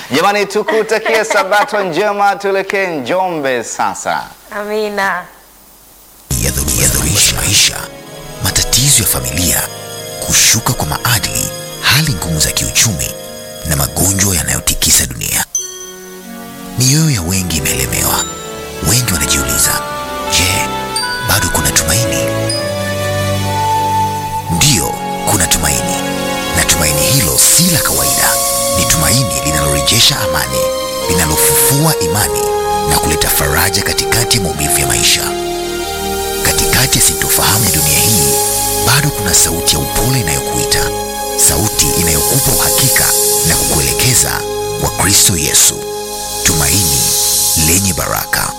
Jamani, tukutakie sabato njema, tuelekee Njombe sasa. Amina. yadhoruisha maisha, matatizo ya familia, kushuka kwa maadili, hali ngumu za kiuchumi na magonjwa yanayotikisa dunia. Mioyo ya wengi imelemewa. Wengi wanajiuliza, je, bado kuna tumaini? Ndiyo, kuna tumaini, na tumaini hilo si la kawaida. Ni tumaini linalorejesha amani, linalofufua imani na kuleta faraja katikati ya maumivu ya maisha. Katikati ya sintofahamu ya dunia hii, bado kuna sauti ya upole inayokuita, sauti inayokupa uhakika na kukuelekeza kwa Kristo Yesu, tumaini lenye baraka.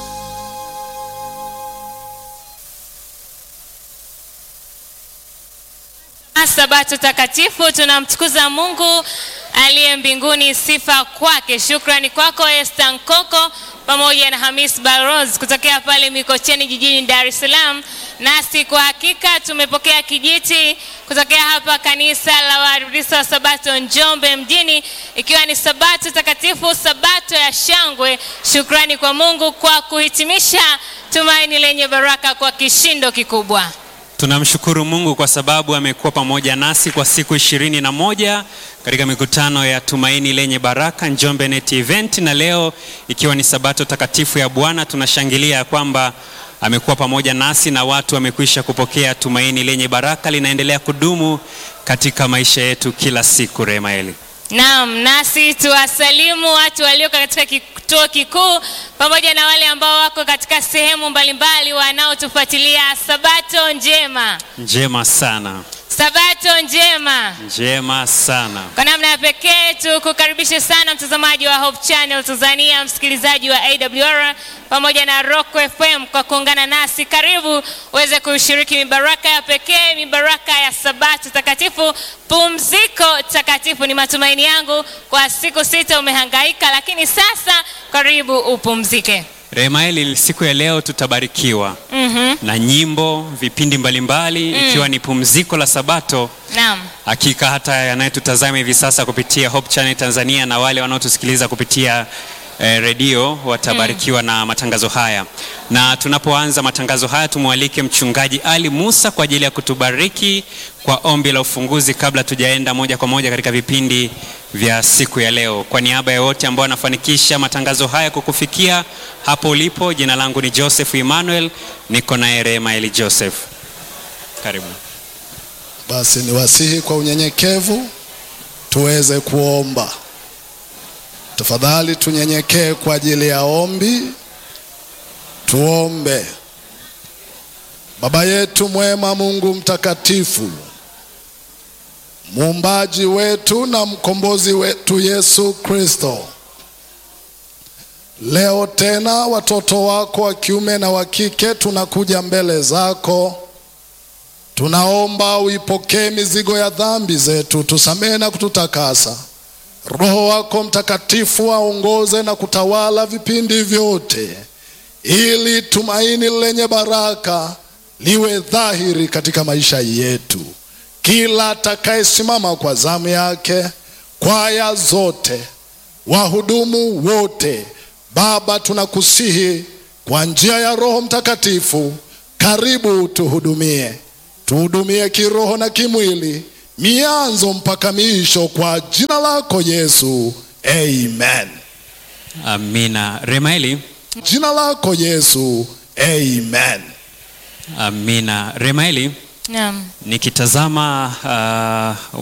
Sabato takatifu tunamtukuza Mungu aliye mbinguni, sifa kwake. Shukrani kwako Esther Nkoko pamoja na Hamis Baroz kutokea pale Mikocheni jijini Dar es Salaam. Nasi kwa hakika tumepokea kijiti kutokea hapa kanisa la Waadventista wa Sabato Njombe mjini, ikiwa ni Sabato takatifu, Sabato ya shangwe. Shukrani kwa Mungu kwa kuhitimisha tumaini lenye baraka kwa kishindo kikubwa. Tunamshukuru Mungu kwa sababu amekuwa pamoja nasi kwa siku ishirini na moja katika mikutano ya Tumaini Lenye Baraka Njombe Net Event, na leo ikiwa ni Sabato takatifu ya Bwana, tunashangilia ya kwamba amekuwa pamoja nasi na watu wamekwisha kupokea tumaini lenye baraka, linaendelea kudumu katika maisha yetu kila siku. Remaeli. Naam, nasi tuwasalimu watu walioko katika kituo kikuu pamoja na wale ambao wako katika sehemu mbalimbali wanaotufuatilia. Sabato njema, Njema sana, sabato njema. njema sana. Kwa namna ya pekee tukukaribishe sana mtazamaji wa Hope Channel Tanzania, msikilizaji wa AWR pamoja na Rock FM kwa kuungana nasi. Karibu uweze kushiriki mibaraka ya pekee, mibaraka ya Sabato takatifu, pumziko takatifu. Ni matumaini yangu kwa siku sita umehangaika, lakini sasa karibu upumzike. Remaeli, siku ya leo tutabarikiwa Mhm. na nyimbo, vipindi mbalimbali ikiwa ni pumziko la Sabato. Naam. Hakika hata yanayetutazama hivi sasa kupitia Hope Channel Tanzania na wale wanaotusikiliza kupitia eh, redio watabarikiwa na matangazo haya. Na tunapoanza matangazo haya, tumwalike mchungaji Ali Musa kwa ajili ya kutubariki kwa ombi la ufunguzi kabla tujaenda moja kwa moja katika vipindi vya siku ya leo. Kwa niaba ya wote ambao wanafanikisha matangazo haya kukufikia hapo ulipo, jina langu ni Joseph Emmanuel, niko naye Rema Eli Joseph. Karibu. Basi niwasihi kwa unyenyekevu tuweze kuomba. Tafadhali tunyenyekee kwa ajili ya ombi. Tuombe. Baba yetu mwema, Mungu mtakatifu, muumbaji wetu na mkombozi wetu Yesu Kristo, leo tena watoto wako wa kiume na wa kike tunakuja mbele zako Tunaomba uipokee mizigo ya dhambi zetu, tusamehe na kututakasa. Roho wako Mtakatifu aongoze na kutawala vipindi vyote, ili tumaini lenye baraka liwe dhahiri katika maisha yetu. Kila atakayesimama kwa zamu yake, kwaya zote, wahudumu wote, Baba, tunakusihi kwa njia ya Roho Mtakatifu, karibu tuhudumie tuhudumie kiroho na kimwili, mianzo mpaka miisho, kwa jina lako Yesu, amen. Amina. Remaeli. Jina lako Yesu, amen. Amina. Remaeli, Naam. nikitazama uh,